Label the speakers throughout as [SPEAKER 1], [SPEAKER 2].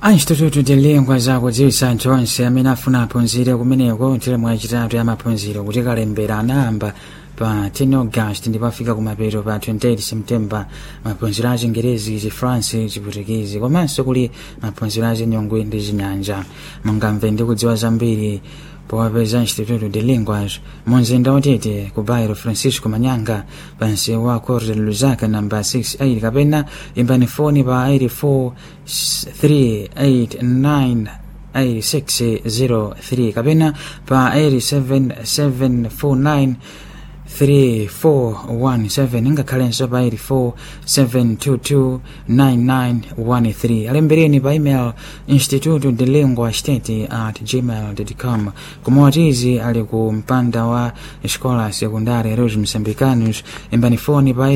[SPEAKER 1] anchitototo tilingwa zakudziwitsa anthu onse amene afuna aphunzire kumeneko teremu yachitatu ya maphunziro kuti kalembera anayamba pa 10 august ndipo afika kumapeto pa 28 september maphunziro a chingerezi chifransi chiputikezi komanso kuli maphunziro a chinyongwe ndi chinyanja mungamve ndi kudziwa zambiri powapeza instituto de linguas munzinda watete ku bairo francisco manyanga pansi wa corte luzaka namba 68 kapena imbani foni pa 84389 8603 kapena pa 87749 3417 ngakhalenso pa 847229913 alembereni pa email instituto de lingua state at gmail com kumawatizi ali ku mpanda wa escola secundária Heróis Moçambicanos imbani foni pa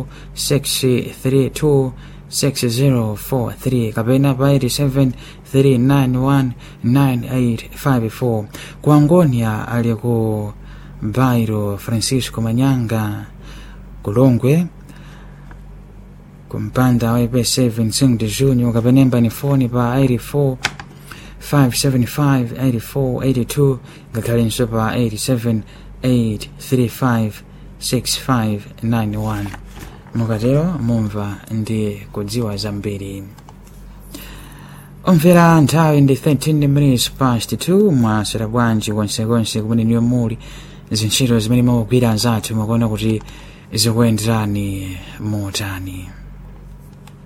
[SPEAKER 1] 84632 6043 kapena pa 873919854 ku Angonia ali ku bairo francisco manyanga kulongwe kumpanda wa ip7 5 de junho kapenemba ni foni pa 84 575 84 82 ngakhalenso pa 87 835 6591 mukatero mumva ndi kudziwa zambiri omvera nthawi ndi 13 minutes past 2 mwasera bwanji konsekonse kumene niyo muli zintchito zimene mukugwira anzathu mukuona kuti zikuyenderani motani